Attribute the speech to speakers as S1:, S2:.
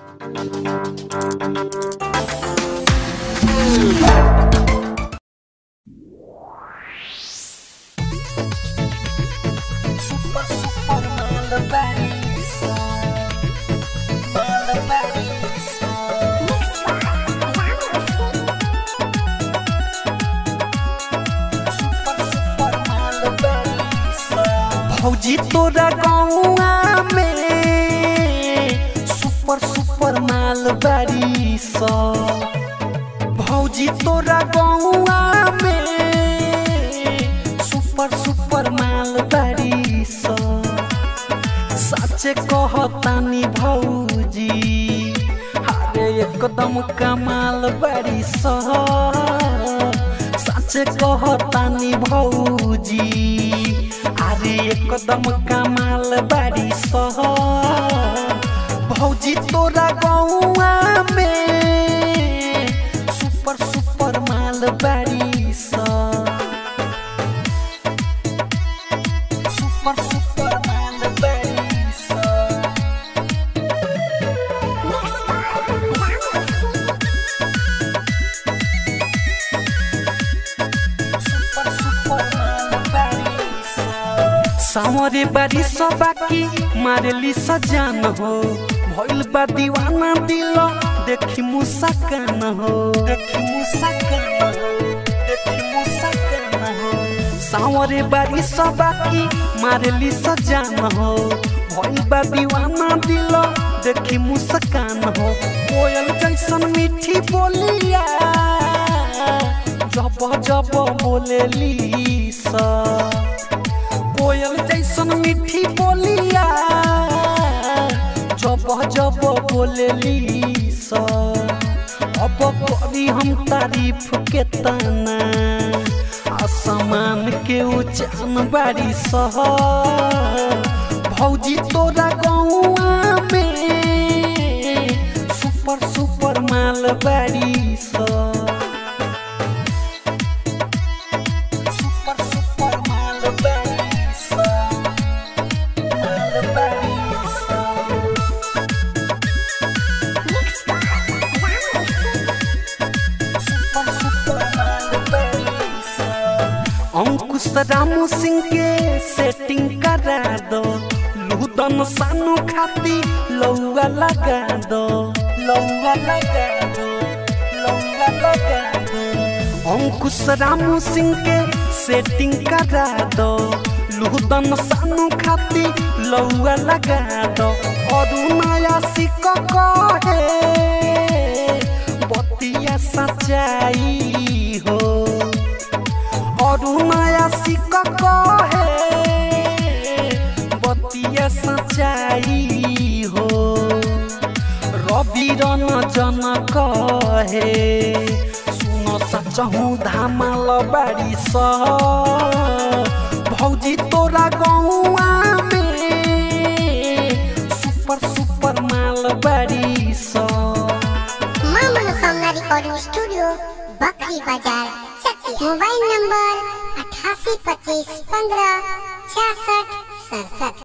S1: Super, super malabarista. Malabarista. Super, super malabarista. भौजी तोरा गौआ में सुपर सुपर माल बारी स भौजी तोरा गौआ में सुपर सुपर माल बारी स सचे कहतानी भौजी अरे एकदम कमाल बारी स सचे कहतानी भौजी अरे एकदम कमाल बारी स भौजी तोरा गौआ में सुपर सुपर माल बारी स Super, super malabarista. Super, super malabarista. सामरे बारी बाकी मारेली सजान हो भइल बा दीवाना दिल देखी मुस्कान हो देखी मुस्कान हो देखी मुस्कान हो सावरे बारी बाकी मारेली सजान हो भइल बा दीवाना दिल देखी मुस्कान हो कोयल जैसन मीठी बोलिया जब जब बोलेली सा कोयल जैसन मीठी बोलिया जब जब बोलेली सा अब करी हम तारीफ के तना आसमान के उचान बारी सह भौजी तोरा गौआ में सुपर सुपर माल बारी सा Super, super malabarista. Malabarista. Super, super malabarista. अंकुश रामू सिंह के सेटिंग करा दो लूदन सानू खाती लौआ लगा दो लौआ लगा दो लौआ लगा दो अंकुश रामू सिंह के सेटिंग करा दो लूदन सानू खाती लौआ लगा दो और नया सिक कहे बतिया सच्चाई हो और नया सिक कहे बतिया सच्चाई हो रवि रन जन कहे सुन सचहु धामाल बारी स भौजी तोरा गौआ में सुपर सुपर माल बारी स
S2: मां मनोकामना रिकॉर्डिंग स्टूडियो बकरी बाजार चक्की मोबाइल नंबर अठासी पच्चीस पंद्रह छियासठ सड़सठ